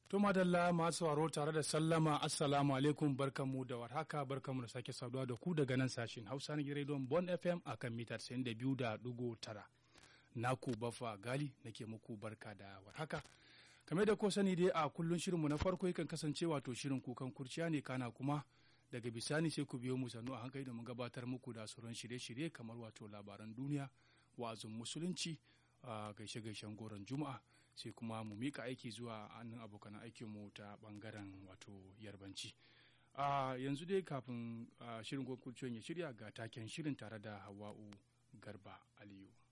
To madalla masu sauraro tare da sallama assalamu alaikum barkanmu da warhaka barkanmu da sake saduwa da ku daga nan sashin Hausa na rediyon Bon FM akan mita 92.9. Naku bafa gali nake muku barka da warhaka. Kamar da ko sani dai a kullun shirinmu na farko yakan kasance wato shirin kukan kurciya ne kana kuma daga bisani sai ku biyo mu sannu a hankali domin gabatar muku da sauran shirye-shirye kamar wato labaran duniya wa'azin musulunci a gaishe-gaishen goron juma'a sai kuma mu mika aiki zuwa hannun abokan aikinmu ta bangaren wato yarbanci a yanzu dai kafin shirin kurciyon ya shirya ga taken shirin tare da hawa'u garba aliyu